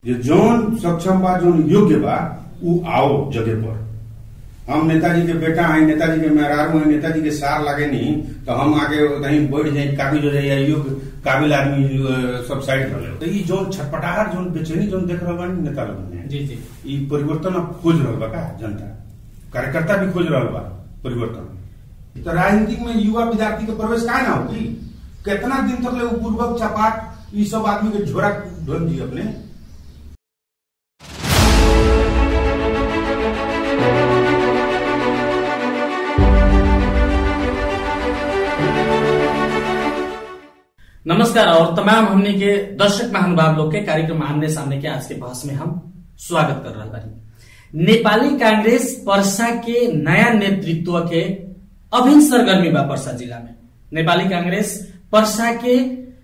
जे जौन सक्षम बा जौन योग्य बा उ आओ जगह पर हम नेताजी के बेटा हैं नेताजी के मेहरारू हैं नेताजी के सार लगे नहीं तो हम आगे कहीं बैठ जाए काबिल हो जाए योग्य काबिल आदमी अ, सब साइड रहे तो ई जौन छटपटाहट जौन बेचैनी जौन देख रहा बानी नेता लोगन में जी जी ई परिवर्तन अब खोज रहल बा का जनता कार्यकर्ता भी खोज रहल बा परिवर्तन तो राजनीति में युवा विद्यार्थी के प्रवेश का ना होगी कितना दिन तक ले वो पूर्वक चपाट ई सब आदमी के झोरा ढोल दी अपने नमस्कार और तमाम हमने के दर्शक महानुभाव लोग के कार्यक्रम आमने सामने के आज के बहस में हम स्वागत कर रहा बानी नेपाली कांग्रेस पर्सा के नया नेतृत्व के अभिन्न सरगर्मी बा पर्सा जिला में नेपाली कांग्रेस पर्सा के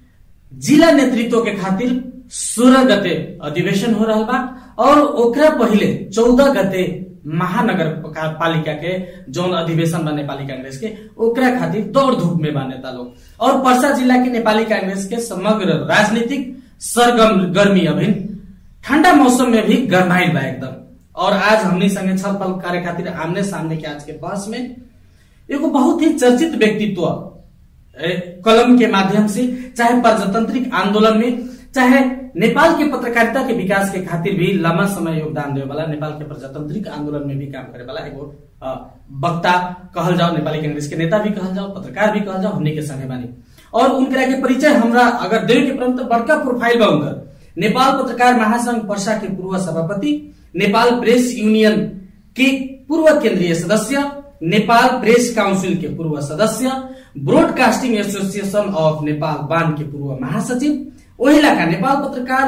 जिला नेतृत्व के खातिर सोलह गते अधिवेशन हो रहा बा और ओकरा पहिले चौदह गते महानगर का- पालिका के जौन अधिवेशन बा नेपाली कांग्रेस के ओकरा खातिर दौड़ धूप में बा नेता लोग और पर्सा जिला के नेपाली कांग्रेस के समग्र राजनीतिक सरगम गर्मी अभिन ठंडा मौसम में भी गरमाइल बा एकदम और आज हमनी संगे छलफल करे खातिर आमने सामने के आज के बहस में एगो बहुत ही चर्चित व्यक्तित्व ए, कलम के माध्यम से चाहे प्रजातांत्रिक आंदोलन में चाहे नेपाल के पत्रकारिता के विकास के खातिर भी लंबा समय योगदान देवे वाला नेपाल के प्रजातांत्रिक आंदोलन में भी काम करे वाला एगो अ, वक्ता कहल जाओ नेपाली कांग्रेस के नेता भी कहल जाओ पत्रकार भी कहल जाओ हमने के संगे बानी और उनकरा के परिचय हमरा अगर देवे के परम तो बड़का प्रोफाइल बा उनकर नेपाल पत्रकार महासंघ पर्सा के पूर्व सभापति नेपाल प्रेस यूनियन के पूर्व केंद्रीय सदस्य नेपाल प्रेस काउंसिल के पूर्व सदस्य ब्रॉडकास्टिंग एसोसिएशन ऑफ नेपाल बान के पूर्व महासचिव ओहिला का नेपाल पत्रकार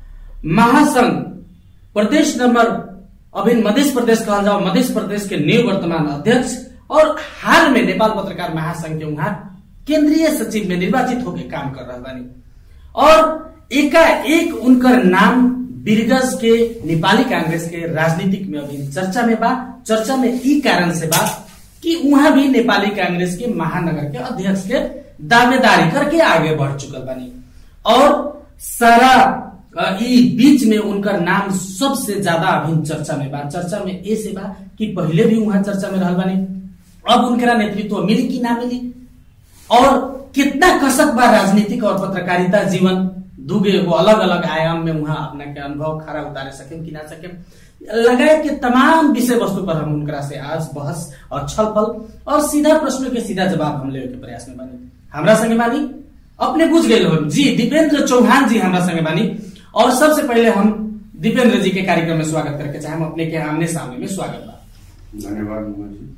महासंघ प्रदेश नंबर अभिन मध्य प्रदेश कहल जाओ मध्य प्रदेश के निवर्तमान अध्यक्ष और हाल में नेपाल पत्रकार महासंघ के वहां केंद्रीय सचिव में निर्वाचित होकर काम कर रहा बानी और एकाएक उनकर नाम बिरगज के नेपाली कांग्रेस के राजनीतिक में अभी चर्चा में बा चर्चा में ई कारण से बा कि वहां भी नेपाली कांग्रेस के महानगर के अध्यक्ष के दावेदारी करके आगे बढ़ चुकल बानी और सारा अ, ई बीच में उनकर नाम सबसे ज्यादा अभी चर्चा में बा चर्चा में ए से बा कि पहले भी वहां चर्चा में रहल बानी अब उनकरा नेतृत्व मिली कि ना मिली और कितना कसक बा राजनीतिक और पत्रकारिता जीवन दुगे एगो अलग अलग आयाम में वहां अपना के अनुभव खरा उतारे सके कि ना सके लगाए के तमाम विषय वस्तु पर हम उनकरा से आज बहस और छलफल और सीधा प्रश्न के सीधा जवाब हम लेवे के प्रयास में बानी हमरा संगे बानी अपने बुझ गए हो जी दीपेंद्र चौहान जी हमरा संगे बानी और सबसे पहले हम दीपेंद्र जी के कार्यक्रम में स्वागत करके चाहे हम अपने के आमने सामने में स्वागत बा धन्यवाद मोहन जी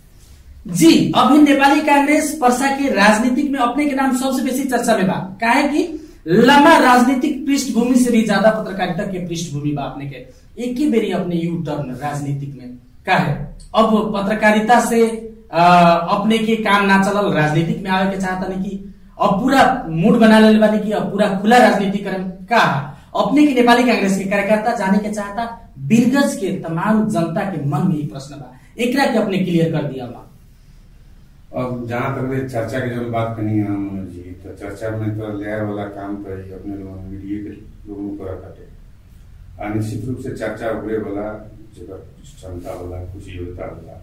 जी अभी नेपाली कांग्रेस पर्सा के राजनीतिक में अपने के नाम सबसे बेसी चर्चा में बा काहे कि लंबा राजनीतिक पृष्ठभूमि से भी ज्यादा पत्रकारिता के पृष्ठभूमि बा अपने के एक ही बेरी अपने यू टर्न राजनीतिक में का है अब पत्रकारिता से अ, अपने के काम ना चलल राजनीतिक में आवे के चाहता नहीं कि अब पूरा मूड बना ले बानी कि अब पूरा खुला राजनीति करें का अपने के नेपाली कांग्रेस के कार्यकर्ता जाने के चाहता बिरगज के तमाम जनता के मन में ही प्रश्न बा एकरा के अपने क्लियर कर दिया बा अब जहाँ तक ले चर्चा की जब बात करनी है मनोज जी तो चर्चा में तो ले आए वाला काम तो ही अपने लोगों ने मीडिया के लोगों को रखते आ निश्चित रूप से चर्चा उभरे वाला जगह क्षमता वाला कुछ योग्यता वाला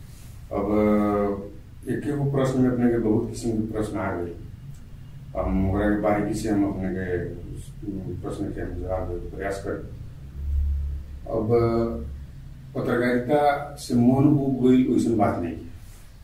अब एक एगो प्रश्न में अपने के बहुत किस्म के प्रश्न आ गए हम ओकरा के बारीकी से हम अपने के उस प्रश्न के हम जवाब देवे के प्रयास करें अब पत्रकारिता से मन उब गई वैसन बात नहीं है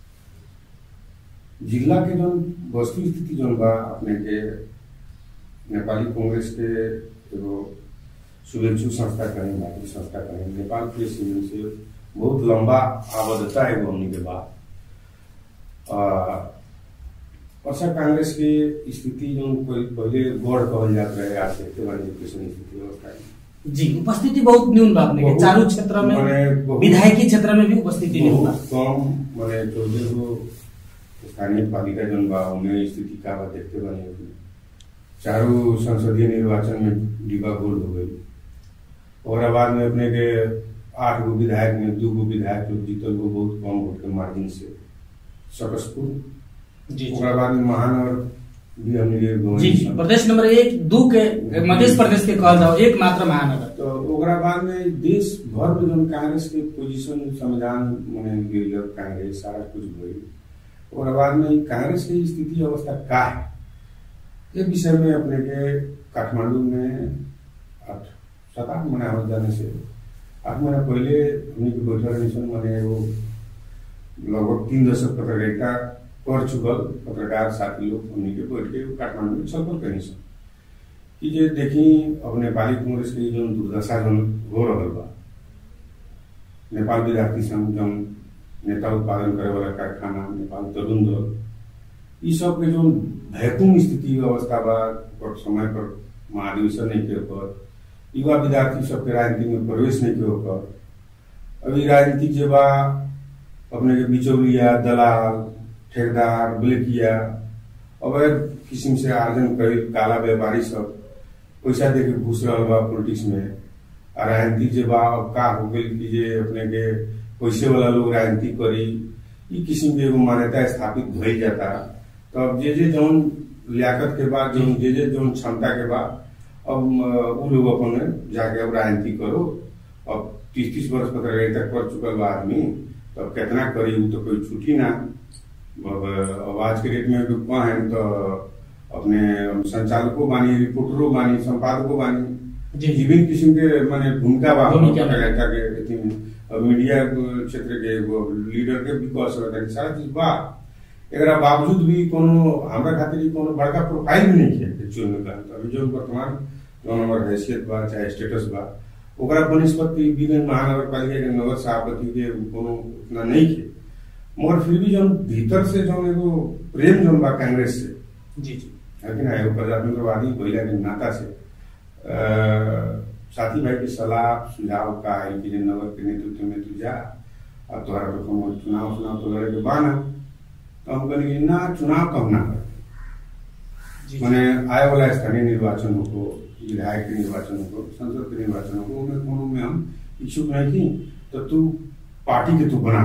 जिला के जौन वस्तु स्थिति जौन बा अपने के नेपाली कांग्रेस के एगो शुभेच्छु संस्था कहें भारतीय संस्था कहें नेपाल प्रेस यूनियन से बहुत लंबा आबद्धता एगो हमनी के बा आ, वर्षा कांग्रेस के स्थिति जौन कोई पहले गौड़ कहल जात रहे आज देखते बानी कैसन स्थिति व्यवस्था है जी उपस्थिति बहुत न्यून बा अपने के बहुत- चारू क्षेत्र में माने बहुत- विधायकी क्षेत्र में भी उपस्थिति न्यून बा बहुत कम माने चौदह गो स्थानीय पालिका जन बा उन्हें स्थिति का बा देखते बनी अपने चारों संसदीय निर्वाचन में डिबा गोल हो गई और बाद में अपने के आठ गो विधायक में दू गो विधायक लोग जीतल गो बहुत कम वोट के मार्जिन से सकसपुर जी जी ओकरा बाद में महानगर भी हमने के गंवाई जी जी सन। प्रदेश नंबर एक दू के मध्य प्रदेश के कहल जाओ एकमात्र महानगर तो ओकरा बाद में देश भर में जौन कांग्रेस के पोजीशन संविधान मने गिरल कांग्रेस सारा कुछ भइल ओकरा बाद में ई कांग्रेस की स्थिति अवस्था का है ये विषय में अपने के काठमांडू में आठ सात आठ महीना हो जाने से आठ महीना पहले हमने के बैठल रही सन मने वो लगभग तीन दशक पत्रकारिता कर चुकल पत्रकार साथी लोग हमने के बैठ के काठमांडू में छलफल करी सन कि जे देखी अब नेपाली कांग्रेस के जो दुर्दशा जौन हो रहल बा नेपाल विद्यार्थी संघ जौन नेता उत्पादन करे वाला कारखाना नेपाल तरुण दल ई सब के जो भैकुम स्थिति अवस्था बा ओकर समय पर महाधिवेशन नहीं के ओकर युवा विद्यार्थी सबके राजनीति में प्रवेश नहीं के ओकर अभी राजनीति जे बा अपने के बिचौलिया दलाल ठेकेदार ब्लेकिया अवैध किस्म से आर्जन करे काला व्यापारी सब पैसा दे के घुस रहल बा पॉलिटिक्स में आ राजनीति जे बा अब का हो गई कि जे अपने के पैसे वाला लोग राजनीति करी ई किस्म के एगो मान्यता स्थापित भइल जाता तो अब जे जे जौन लियाकत के बाद जौन जे जे जौन क्षमता के बाद अब अ, उ लोग अपन जाके अब राजनीति करो अब तीस तीस वर्ष पत्रकारिता कर चुकल बा आदमी तो अब कितना करी उ तो कोई छुट्टी ना अब अब आज के डेट में डूबा है तो अपने संचालकों बानी रिपोर्टरों बानी संपादकों बानी जी, जी। विभिन्न किस्म के माने भूमिका बा भूमिका बा। पत्रकारिता के अथी में अब मीडिया क्षेत्र के एगो लीडर के भी कह सकता है सारा चीज बा एकरा बावजूद भी कोनो हमरा खातिर ई कोनो बड़का प्रोफाइल भी नहीं है एक्चुअल में कहत अभी जो वर्तमान जो हमार हैसियत बा चाहे स्टेटस बा ओकरा बनिस्पति विभिन्न महानगर पालिका के नगर सभापति के कोनो उतना नहीं है मगर फिर भी जौन भीतर से जौन एगो प्रेम जौन बा कांग्रेस से जी जी लेकिन एगो प्रजातंत्रवादी महिला के नाता से अ, साथी भाई के सलाह सुझाव का है कि जे नगर के नेतृत्व में तू जा और तोहरा तो कोनो चुनाव चुनाव तो लड़े के बाना तो हम कहली कि ना चुनाव कब ना कर जी मैंने आए वाला स्थानीय निर्वाचन हो विधायक के निर्वाचन हो संसद के निर्वाचन हो उनमें कोनो में हम इच्छुक नहीं थी तो तू पार्टी के तू बना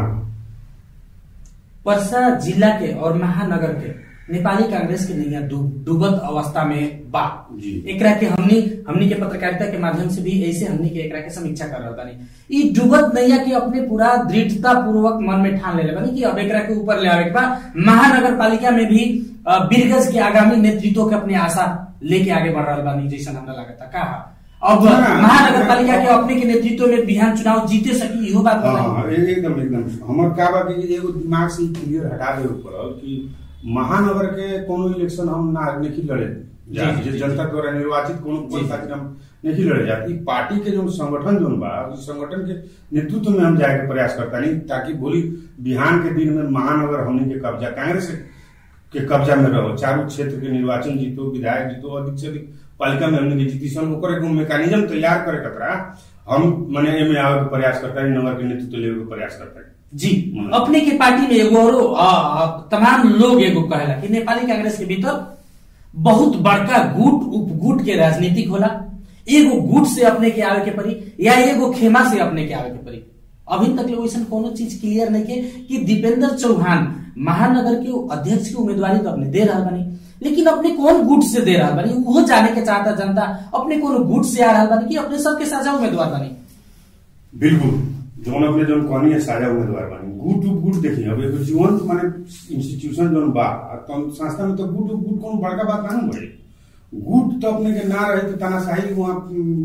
पर्सा जिला के और महानगर के नेपाली कांग्रेस के नैया डूब- डूबत अवस्था में बा जी। एकरा के हमनी हमनी के पत्रकारिता के माध्यम से भी ऐसे हमनी के एकरा के समीक्षा कर रहल बानी ई डूबत नैया के अपने पूरा दृढ़ता पूर्वक मन में ठान लेले बानी कि अब एकरा के ऊपर ले आवे के बा महानगर पालिका में भी अ, बिरगज के आगामी नेतृत्व के अपने आशा लेके आगे बढ़ रहल बानी जैसा हमरा लगता का अब हाँ, महानगर पालिका के अपने के नेतृत्व में बिहान चुनाव जीते सकी इहो बात बताई हाँ ए- एकदम एकदम हमर का बा कि एगो दिमाग से क्लियर हटा देवे पड़ल कि महानगर के कोनो इलेक्शन हम ना नहीं लड़े जा जी, जी, जे जी, जनता द्वारा निर्वाचित कोनो जी, पद जी। खातिर हम नहीं लड़े जा ई पार्टी के जो संगठन जोन बा उस संगठन के नेतृत्व में हम जाए के प्रयास करता नहीं ताकि बोली बिहान के दिन में महानगर हमनी के कब्जा कांग्रेस के कब्जा में रहो चारों क्षेत्र के निर्वाचन जीतो विधायक जीतो अधिक से अधिक पालिका में हमने के जीती सन ओकर एगो मैकेनिज्म तैयार करे कतरा हम मने एमे आवे के प्रयास करता है नगर के नेतृत्व लेवे के प्रयास करता है जी हम्म। अपने के पार्टी में एगो औरो अ, अ, तमाम लोग एगो कहेला कि नेपाली कांग्रेस के भीतर बहुत बड़का गुट उपगुट के राजनीतिक होला एगो गुट से अपने के आवे के पड़ी या एगो खेमा से अपने के आवे के पड़ी अभी तक ले वैसन कोनो चीज क्लियर नहीं के कि दीपेंद्र चौहान महानगर के अध्यक्ष की उम्मीदवारी तो अपने दे रहा बनी लेकिन अपने कौन गुट से दे रहा बनी वो जाने के चाहता जनता अपने कौन गुट से आ रहा बनी कि अपने सबके साझा उम्मीदवार बनी बिल्कुल जौन अपने जौन कहनी है साझा उम्मीदवार बानी गुट उप गुट देखिए अब एगो जीवंत माने इंस्टीट्यूशन जौन बा आ तम संस्था में तो गुट उप गुट कोनो बड़का बात ना बड़े गुट तो अपने के ना रहे तो तानाशाही वहाँ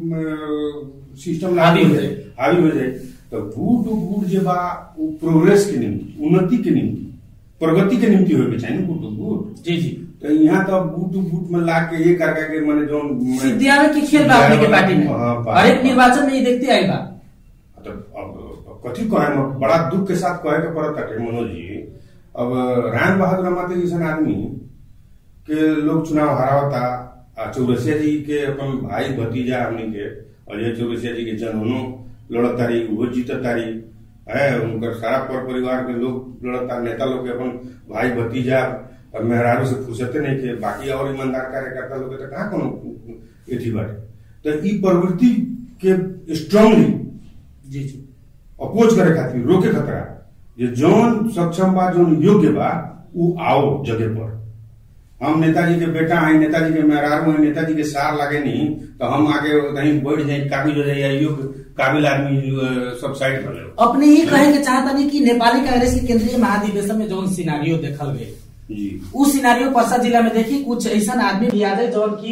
सिस्टम हावी लागू हो हो जाए। जाए हावी हो जाए तो गुट उप गुट जे बा वो प्रोग्रेस के निम्ति उन्नति के निम्ति प्रगति के निम्ति होके चाहिए ना गुट उप गुट जी जी तो यहाँ तो अब बूट बूट में ला के ये कर के मैंने जो सिद्धियावे की खेल बा अपने के पार्टी में हाँ, बा- हर एक निर्वाचन में ये देखते आई बा तो अब कथी कहे म- बड़ा दुख के साथ कहे के पड़त ताटे मनोज जी अब राम बहादुर रमाते जैसन आदमी के लोग चुनाव हरावता आ चौरसिया जी के अपन भाई भतीजा हमनी के अजय चौरसिया जी के जननो लड़त तारी वो जीतत तारी है उनकर सारा पर परिवार के लोग लड़ता नेता लोग के अपन भाई भतीजा और मेहरारू से फुर्सते नहीं के बाकी और ईमानदार कार्यकर्ता लोग के तो कहाँ कोनो एथी बाटे तो ई प्रवृत्ति के स्ट्रांगली जी जी अपोज करे खातिर रोके खतरा ये जौन सक्षम बा जौन योग्य बा उ आओ जगह पर हम नेताजी के बेटा हैं नेताजी के मेहरारू हैं नेताजी के सार लगे नहीं तो हम आगे कहीं बैठ जाए काबिल हो जाए योग काबिल आदमी अ, सब साइड कर ले अपने ही कहे के चाहतनी कि नेपाली कांग्रेस के केंद्रीय महाधिवेशन में जौन सिनारियो देखल गए जी उ सिनारियो पर्सा जिला में देखी कुछ ऐसा आदमी भी आ जाए जौन की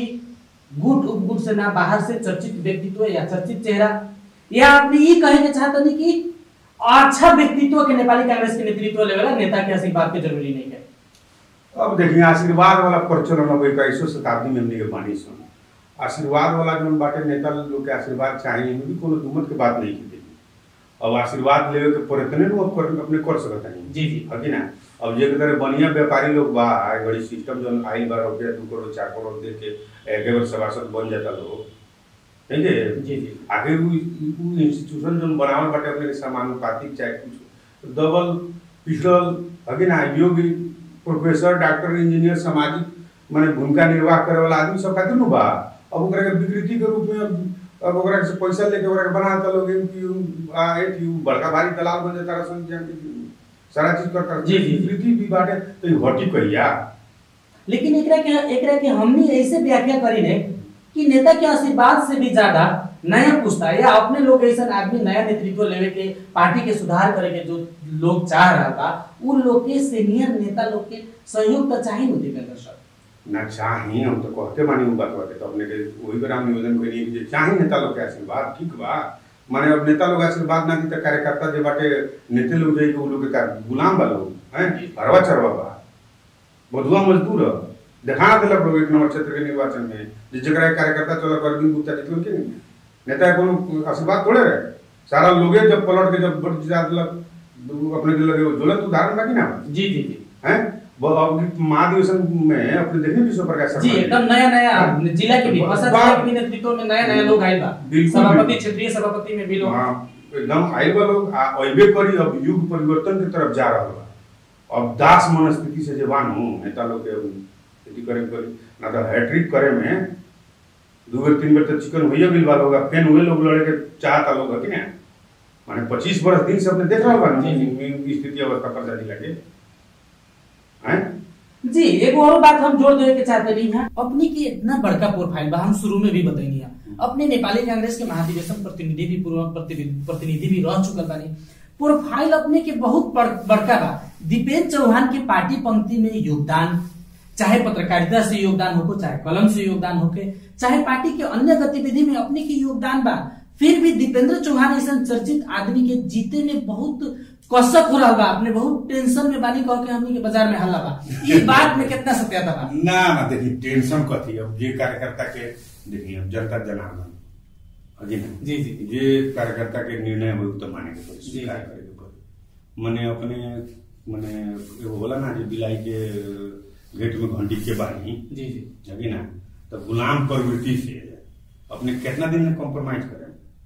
गुट उपगुट से ना बाहर से चर्चित व्यक्तित्व या चर्चित चेहरा या अपने ये कहे के चाहतनी कि अच्छा व्यक्तित्व के नेपाली कांग्रेस के नेतृत्व लेवल नेता के आशीर्वाद के जरूरी नहीं है अब देखिए आशीर्वाद वाला प्रचलन अब इक्कीसवीं शताब्दी में हमने के बानी सुन आशीर्वाद वाला जो बाटे नेता लोग के आशीर्वाद चाहिए इनमें भी कोनो दुमत के बात नहीं की देखी अब आशीर्वाद लेवे के प्रयत्न नु अब कर- अपने कर सकत नहीं जी जी है कि ना अब जे तरह बढ़िया व्यापारी लोग बा आई बड़ी सिस्टम जो आइल बा रुपया दू करोड़ चार करोड़ दे के एक बार सभासद बन जाता लोग ठीक है जी जी आगे वो वो इंस्टीट्यूशन जो बनावल बाटे अपने के समानुपातिक चाहे कुछ दबल पिछड़ल है कि ना योगी प्रोफेसर डॉक्टर इंजीनियर सामाजिक माने भूमिका निर्वाह करे वाला आदमी सब खातिर नु बा अब ओकरा के विकृति के रूप में अब अब ओकरा से पैसा लेके ओकरा के बना देता लोग एमपी आ एटी बड़का भारी दलाल बन जाता रसन जान के सारा चीज करता जी, जी। विकृति भी बाटे तो ई हटी कहिया लेकिन एकरा के एकरा के हमनी ऐसे व्याख्या करी ने कि नेता के आशीर्वाद से भी ज्यादा नया पुस्ता या अपने लोग ऐसा आदमी नया नेतृत्व लेवे के पार्टी के सुधार करे के जो लोग चाह रहा था उन लोग के सीनियर नेता लोग के सहयोग तो चाहिए नु दीपेंद्र सर ना चाही हम तो कहते मानी उ बात बाटे तो अपने के वही पर हम निवेदन करी कि चाही नेता लोग के आशीर्वाद ठीक बा माने अब नेता लोग आशीर्वाद ना दी तो कार्यकर्ता जे बाटे नेता लोग जाई उ लोग के का गुलाम बा लोग हैं हरवा चरवा बा बधुआ मजदूर ह। देखा दिलक लोग एक नंबर क्षेत्र के निर्वाचन में जे जकरा के कार्यकर्ता चला कर दिन गुप्ता जितलन के नहीं नेता के कोनो आशीर्वाद थोड़े रहे सारा लोगे जब पलट के जब वोट जिता दिलक अपने के लगे ज्वलंत उदाहरण बाकी ना जी जी जी हैं वो अब महाधिवेशन में अपने देखने विश्व प्रकाश जी शर्मा एकदम नया नया जिला के भी बा- बसा बा- जिला के भी नेतृत्व में नया नया लोग आए बा बिल्कुल, सभापति बिल्कुल। क्षेत्रीय सभापति में भी लोग हाँ, एकदम आइल बा लोग आ अइबे करी अब युग परिवर्तन के तरफ जा रहल बा अब दास मनस्थिति से जे बानू नेता लोग के खेती करे करी ना तो हैट्रिक करे में दू बेर तीन बेर तो चिकन होइए गइल बा लोग आ फेन हुए लोग लड़े के चाहता लोग है कि ना माने पच्चीस बरस दिन से अपने देख रहल बा जी, जी स्थिति अवस्था पर जाती लगे हैं जी एगो और बात हम जोड़ देवे के चाहते नहीं है अपनी की इतना बड़का प्रोफाइल बा हम शुरू में भी बताइनी है अपने नेपाली कांग्रेस के महाधिवेशन प्रतिनिधि भी पूर्व प्रतिनिधि प्रतिनिधि भी रह चुकल बानी प्रोफाइल अपने के बहुत बड़, बड़का बा दीपेंद्र चौहान के पार्टी पंक्ति में योगदान चाहे पत्रकारिता से योगदान होको चाहे कलम से योगदान होके चाहे पार्टी के अन्य गतिविधि में अपने के योगदान बा फिर भी दीपेंद्र चौहान ऐसा चर्चित आदमी के जीते में बहुत कसक हो रहा बा अपने बहुत टेंशन में बानी कह के हमनी के बाजार में हल्ला बा ये बात में कितना सत्यता बा ना ना देखिए टेंशन कथी अब जे कार्यकर्ता के देखिए अब जनता जनार्दन अजी ना जी जी जे कार्यकर्ता के निर्णय हो तो माने के पड़ी जी। स्वीकार करे के पड़ी मने अपने मने एगो होला ना जे बिलाई के गेट में घंटी के बानी जी जी अगी ना तो गुलाम प्रवृत्ति से अपने कितना दिन में कॉम्प्रोमाइज करें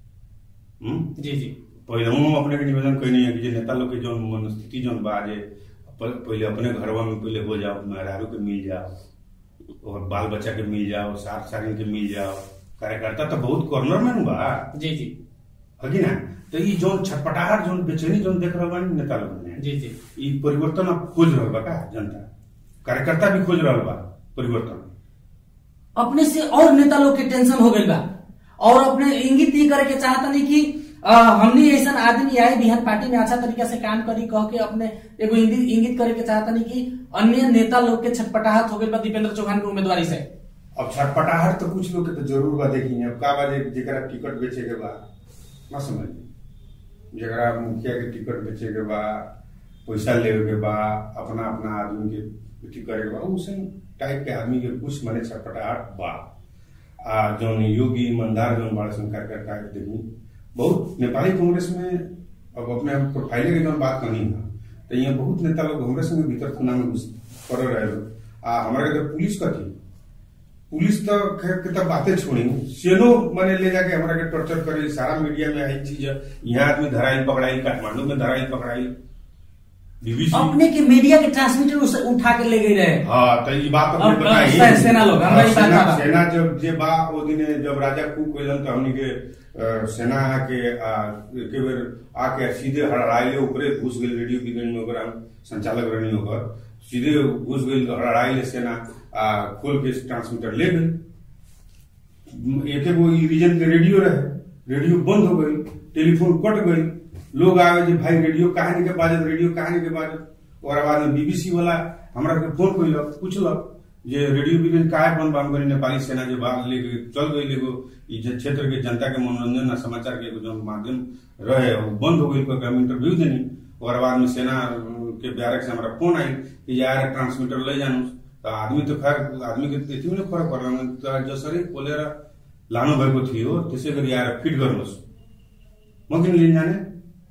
हम्म जी जी पहले हम अपने के निवेदन कहनी है कि जे नेता लोग के जौन मनस्थिति जौन बा जे प- पहले अपने घरवा में पहले हो जाओ मेहरारू के मिल जाओ और बाल बच्चा के मिल जाओ सार सारिन के मिल जाओ कार्यकर्ता तो बहुत कॉर्नर में नु बा जी जी है कि ना तो ई जौन छटपटाहट जौन बेचैनी जौन देख रहल बानी नेता लोग ने जी जी ई परिवर्तन अब खोज रहल बा का जनता कार्यकर्ता भी खोज रहल बा परिवर्तन अपने से और नेता लोग के टेंशन हो गई बा और अपने इंगित ही करे के चाहता नहीं कि अ, हमनी ऐसा आदमी आए बिहार पार्टी में अच्छा तरीका से काम करी कह के अपने एगो इंगित इंगित करे के चाहता नहीं कि अन्य नेता लोग के छटपटाहट हो गई बा दीपेंद्र चौहान के उम्मीदवारी से अब छटपटाहट तो कुछ लोग के तो जरूर बा देखी अब का बा जे जेकरा टिकट बेचे के बा ना समझ जेकरा मुखिया के टिकट बेचे के बा पैसा लेवे के बा अपना अपना आदमी के अथी करे के बा उसन टाइप के आदमी के कुछ मने छटपटाहट बा आ जौन योगी ईमानदार जौन बड़ा सन कार्यकर्ता के देखी बहुत नेपाली कांग्रेस में अब अपने आप प्रोफाइले के जौन बात कही है तो यहाँ बहुत नेता लोग हमरे संगे भीतर खुना में घुस कर रहे लोग आ हमारे के तो पुलिस कथी पुलिस तो खैर के तो बातें छोड़ी सेनो मने ले जाके हमारा के टॉर्चर करे सारा मीडिया में आई चीज है। यहाँ आदमी धराई पकड़ाई काठमांडू में धराई पकड़ाई बीबीसी अपने के मीडिया के ट्रांसमीटर उसे उठा के ले गई रहे हाँ तो ये बात अब अपने बताई से- सेना लोग, हमरा ई बात सेना बा। सेना जब जे बा ओ दिने जब राजा कूक कइलन तो हमनी के अ, सेना आके आ, एके बेर आके सीधे हड़ाइले ऊपरे घुस गेल रेडियो विज्ञान में ओकरा हम संचालक रहनी ओकर सीधे घुस गेल हड़ाइले सेना आ खोल के ट्रांसमीटर ले गई एक एगो ई रीजन के रेडियो रहे रेडियो बंद हो गई टेलीफोन कट गई लोग आवे जे भाई रेडियो काहे नहीं के बाजत रेडियो काहे नहीं के बाजत और बाद में बीबीसी वाला हमरा के फोन कइलक पूछलक जे रेडियो बिजन काहे बंद बंद करी नेपाली सेना जे बाहर लेके चल गई एगो ई जे क्षेत्र के जनता के मनोरंजन आ समाचार के एगो जौन माध्यम रहे वो बंद हो गई तो हम इंटरव्यू देनी और बाद में सेना के बैरक से हमारा फोन आई कि यार ट्रांसमीटर ले जानू तो आदमी तो खैर आदमी के त्यति में फरक पड़ला तो जसरी खोलेर लानु भएको थियो त्यसै गरी आएर फिट गर्नुहोस् म किन लिन जाने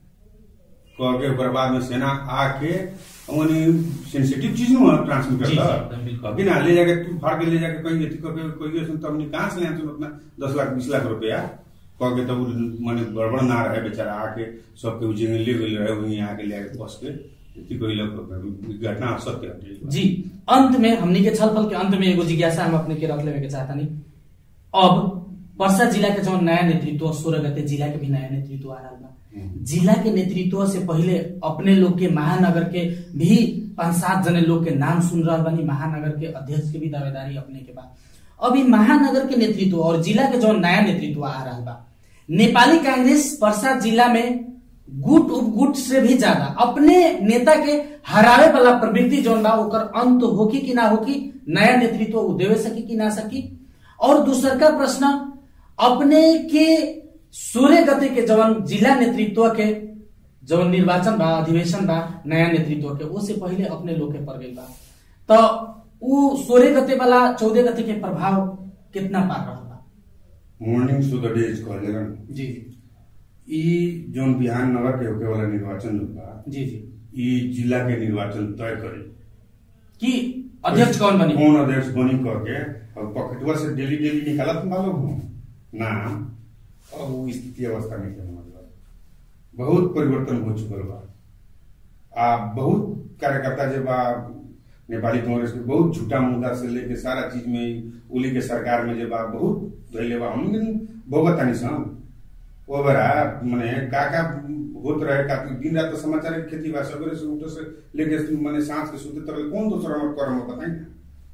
कहके ओकर बाद में सेना आके अनि सेंसिटिव चीज न हो ट्रांसमीटर जी, जी, त एकदम बिल्कुल। कि ना ले जाके तू फाड़ के ले जाके कहीं यति करके कोई गए तो हमने कहाँ से ले आते उतना दस लाख बीस लाख रुपया कह के तब माने गड़बड़ ना रहे बेचारा आके सबके उजेंगे ले गए रहे वहीं आके ले आके बस के यति कोई लोग घटना सत्य हटे जी अंत में हमनी के छलफल के अंत में एगो जिज्ञासा हम अपने के रख लेवे के चाहता नहीं अब पर्सा जिला के जो नया नेतृत्व सोलह गते जिला के भी नया नेतृत्व आ रहा बा हम्म। जिला के नेतृत्व से पहले अपने लोग के महानगर के भी पांच सात जने लोग के नाम सुन रहा बानी महानगर के अध्यक्ष के भी दावेदारी अपने के बा अभी महानगर के नेतृत्व और जिला के जो नया नेतृत्व आ रहा बा नेपाली कांग्रेस पर्सा जिला में गुट उपगुट से भी ज्यादा अपने नेता के हरावे वाला प्रवृत्ति जौन बा ओकर अंत होकी कि ना होकी नया नेतृत्व उ देवे सकी कि ना सकी और दूसर का प्रश्न अपने के सोलह गते के जवन जिला नेतृत्व के जवन निर्वाचन बा अधिवेशन बा नया नेतृत्व के वो से पहले अपने लोग के पड़ गई बा तो उ सोलह गते वाला चौदह गते के प्रभाव कितना पार रहा बा मॉर्निंग टू द डेज कहले रहन जी ई जोन बिहान नगर के होके वाला निर्वाचन जोन बा जी जी ई जिला के निर्वाचन तय करे कि अध्यक्ष कौन बनी कौन अध्यक्ष बनी करके अब पॉकेटवा से डेली डेली निकालत मालूम हो नाम अब वो स्थिति अवस्था में के मतलब बहुत परिवर्तन हो चुकल बा आ बहुत कार्यकर्ता जे बा नेपाली कांग्रेस के बहुत झूठा मुद्दा से लेके सारा चीज में ई उली के सरकार में जे बा बहुत धैले बा हम भोगत तानी सन ओ बरा माने का का होत रहे का दिन रात तो समाचार के खेती बा सवेरे से उठे से लेके माने सांझ के सुते तक कौन दूसरा हमर कर्म बताई ना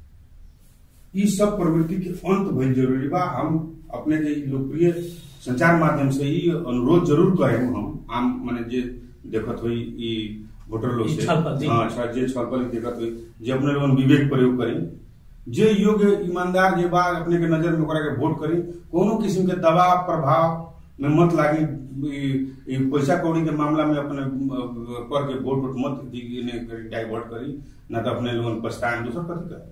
ई सब प्रवृत्ति के अंत भइल जरूरी बा हम अपने के ई लोकप्रिय संचार माध्यम से ई अनुरोध जरूर करें हम आम माने जे देखत होई ई वोटर लोग ई से छलफल, जी। हाँ अच्छा जे छलफल देखत होई जे अपने लोगन विवेक प्रयोग करी जे योग्य ईमानदार जे बा अपने के नजर में ओकरा के वोट करी कोनो किस्म के दबाव प्रभाव में मत लागी ई- ई पैसा कौड़ी के मामला में अपने अ, कर के वोट वोट मत दी- इने करी डाइवर्ट करी ना तो अपने लोगन पछताएं दूसर कथी कर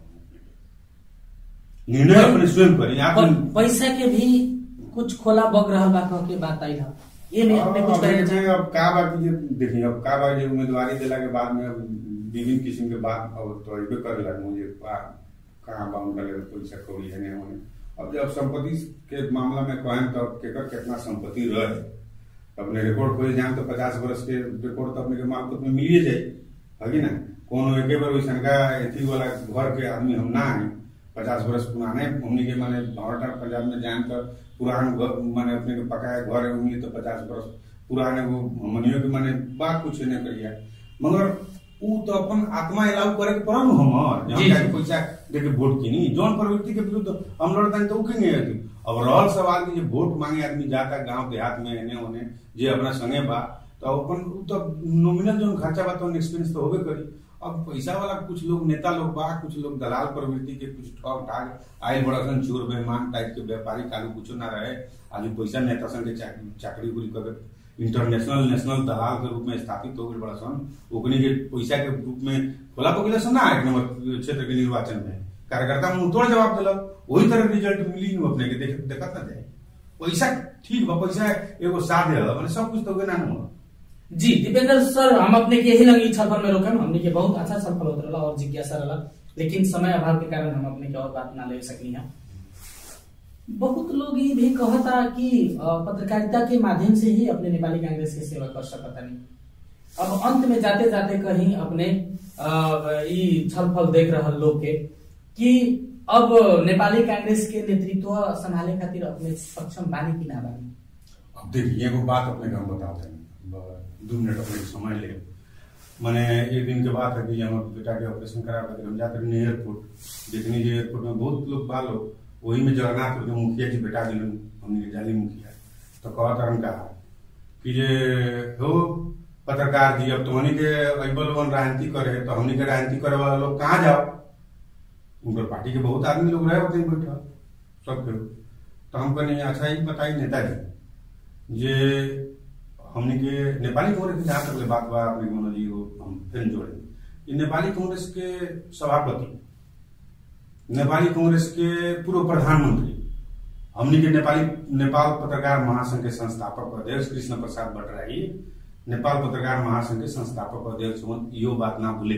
निर्णय अपने स्वयं करी आप पर पैसा के भी कुछ खोला बग रहा बा कह के बात आई रहा ये में अपने कुछ कहे देखिए अब का बात ये देखिए अब का बात ये उम्मीदवारी दिला के बाद में अब विभिन्न किस्म के बात अब तो अबे कर लग मुझे बा- कहाँ बा उनका लेवल पैसा कौड़ी है नहीं होने अब जब संपत्ति के मामला में कहें तो अब केकर कितना संपत्ति रहे अपने रिकॉर्ड खोले जाए तो पचास वर्ष के रिकॉर्ड तो अपने के मार्फत में मिलिए जाए है कि ना कोनो एके बार वैसन का एथी वाला घर के आदमी हम ना है पचास वर्ष पुराने हमने के माने भारत और पंजाब में जाए तो पुरान घर माने अपने के पकाया घर है उनके तो पचास वर्ष पुराने वो हमनियों के माने बात कुछ नहीं करिया मगर ऊ तो अपन आत्मा अलाउ करे के पड़ल न हमर जी, जहाँ जी। जाके पैसा देके वोट किनी जौन प्रवृत्ति के विरुद्ध हम लड़तानी तो उखेंगे अथी अब रहल सवाल कि जे वोट मांगे आदमी जाता गांव देहात में एने ओने जे अपना संगे बा तो अपन ऊ तो नॉमिनल जौन खर्चा बा तो एक्सपेंस तो होबे करी अब पैसा वाला कुछ लोग नेता लोग बा कुछ लोग दलाल प्रवृत्ति के कुछ ठग ठाग आयल बड़सन चोर बेमान टाइप के व्यापारी कालू कुछ ना रहे आज पैसा नेता सन के चाकरी चाकरी उकरी कर इंटरनेशनल नेशनल दलाल के रूप में स्थापित हो गए बड़ा सन ओकनी के पैसा के रूप में खोला पकड़े सन ना एक नंबर क्षेत्र के निर्वाचन में कार्यकर्ता मुंह तोड़ जवाब दिलक वही तरह रिजल्ट मिली नु अपने के देख देखत ना जाए पैसा ठीक बा पैसा एगो साधे है माने सब कुछ तो होगे ना नु जी दीपेंद्र सर हम अपने के यही लगी छलफल में रोकम हमने के बहुत अच्छा छलफल होत रहा और जिज्ञासा रहा लेकिन समय अभाव के कारण हम अपने के और बात ना ले सकनी है बहुत लोग ये भी कहता कि अ, पत्रकारिता के माध्यम से ही अपने नेपाली कांग्रेस के सेवा कर सकता नहीं अब अंत में जाते जाते कहीं अपने अ, ई छलफल देख रहा लोग के कि अब नेपाली कांग्रेस के नेतृत्व संभाले खातिर अपने सक्षम बानी कि ना बानी अब देखिए एगो बात अपने के हम बताते हैं ब- दू मिनट अपने के समय ले मैंने एक दिन के बाद है कि हमारे बेटा के ऑपरेशन करा कर हम जाते रहे एयरपोर्ट देखने जे एयरपोर्ट में बहुत लोग बा लोग वही में जगन्नाथ के मुखिया जी बेटा दिलन हमने के जाली मुखिया तो कहत हम कहा कि जे हो पत्रकार जी अब तुम्हारी के अबल वन राजनीति करे तो हमनी के राजनीति करे वाला लोग कहाँ जाओ उनकर पार्टी के बहुत आदमी लोग रहे होते हैं बैठा सब के तो हम कहने अच्छा ही बताई नेताजी जे हमने के नेपाली कांग्रेस के जहाँ तक बात बा अपने मनोज जी को हम फिर जोड़े ये नेपाली कांग्रेस के सभापति नेपाली कांग्रेस के पूर्व प्रधानमंत्री हमने के नेपाली नेपाल पत्रकार महासंघ के संस्थापक अध्यक्ष कृष्ण प्रसाद भट्टराई नेपाल पत्रकार महासंघ के संस्थापक अध्यक्ष हुन् यो बात ना भूले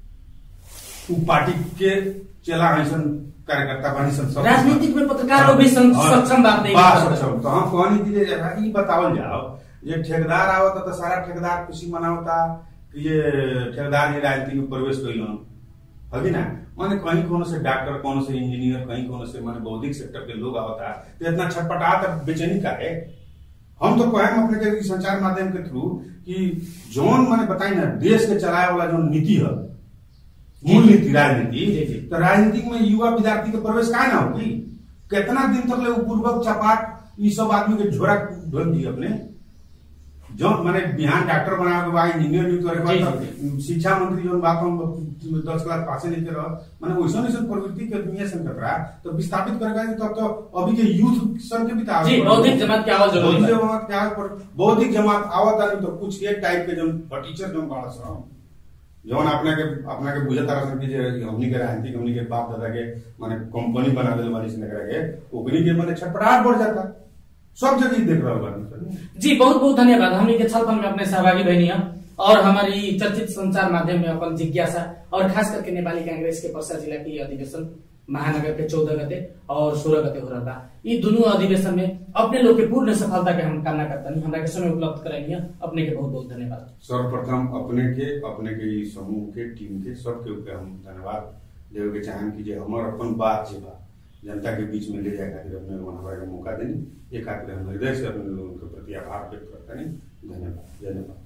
के उ पार्टी के चला ऐसन कार्यकर्ता बनी सन सब राजनीतिक में पत्रकार लोग भी सं- हाँ, सक्षम बात नहीं बा कर सकते। सक्षम तो हम कहनी कि जे जरा ई बतावल जाओ ये ठेकेदार आवता तो सारा ठेकेदार खुशी मनावता कि ये ठेकेदार ये राजनीति में प्रवेश कैलन हगी ना माने कहीं कोनो से डॉक्टर कोनो से इंजीनियर कहीं कोनो से माने बौद्धिक सेक्टर के लोग आवता तो इतना छटपटात और बेचैनी का है हम तो कहें अपने के ई संचार माध्यम के थ्रू कि जौन माने बताई ना देश के चलाए वाला जो नीति है मूल नीति जी, जी। राजनीति तो राजनीति में युवा विद्यार्थी के प्रवेश काहे ना होगी कितना दिन तक ले उ पूर्वक चपाट ई सब आदमी के झोरा ढोल दी अपने जो माने बिहान डॉक्टर बना के बा इंजीनियर भी करे जी, बा तो शिक्षा मंत्री जो बात हम दस क्लास पासे नहीं कर माने वैसा वैसा प्रवृत्ति के दुनिया से कर रहा तो विस्थापित करेगा तब तो अभी के यूथ सन के भी तो आगे जी बढ़े। बौद्धिक जमात की आवाज जरूरी बौद्धिक है जमात क्या पर बौद्धिक जमात आवत आनी तो कुछ एक टाइप के जो टीचर जो बाड़ा सा जौन अपना के अपना के बुझे तारा सन कि जे हमनी के राजनीति हमनी के बाप दादा के माने कंपनी बना देले वाली से करा के ओकनी के माने छटपटाहट बढ़ जाता सब जगह ही देख रहल बानी सन। जी बहुत बहुत धन्यवाद हमने के छलफल में अपने सहभागी बहनी है और हमारी चर्चित संचार माध्यम में अपन जिज्ञासा और खास करके नेपाली कांग्रेस के पर्सा जिला की अधिवेशन महानगर के चौदह गते और सोलह गते हो रहा था ये दोनों अधिवेशन में अपने लोग के पूर्ण सफलता के हम कामना करता नहीं हमरा के समय उपलब्ध कराइए अपने के बहुत बहुत धन्यवाद सर्वप्रथम अपने के अपने के ई समूह के टीम के सबके ऊपर हम धन्यवाद देवे के चाहम कि जे हमर अपन बात जे बा जनता के बीच में ले जाए खातिर अपने लोगन हमरा के मौका देनी ये खातिर हम हृदय से अपने लोगों के प्रति आभार व्यक्त करता नहीं धन्यवाद धन्यवाद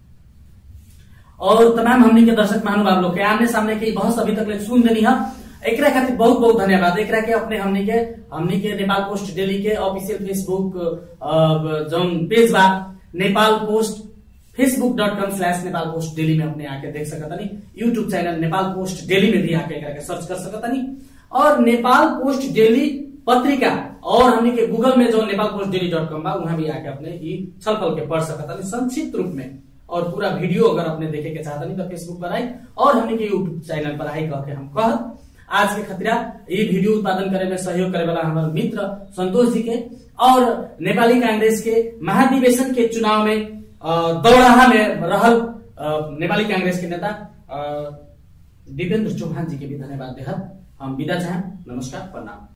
और तमाम हमनी के दर्शक महानुभाव लोग के आमने सामने के ई बहस अभी तक ले सुन देनी है एकरा खातिर बहुत बहुत धन्यवाद एकरा के अपने हमनी के हमनी के नेपाल पोस्ट डेली के ऑफिशियल फेसबुक अ, जौन पेज बा Nepal post Facebook dot com slash Nepal post daily में अपने आके देख सकता नहीं YouTube channel Nepal post daily में भी आके एकरा के सर्च कर सकता नहीं और नेपाल पोस्ट डेली पत्रिका और हमनी के गूगल में जो Nepal post daily dot com बा वहां भी आके अपने ई छलफल के पढ़ सकता नहीं संक्षिप्त रूप में और पूरा वीडियो अगर अपने देखे के चाहता नहीं तो फेसबुक पर आई और हमने के यूट्यूब चैनल पर आई कह के हम कहत आज के खतरा ये वीडियो उत्पादन करे में सहयोग करे वाला हमारे मित्र संतोष जी के और नेपाली कांग्रेस के महाधिवेशन के चुनाव में अ, दौड़ाहा में रहल अ, नेपाली कांग्रेस के नेता अ, दीपेंद्र चौहान जी के भी धन्यवाद देहत हम विदा चाहें नमस्कार प्रणाम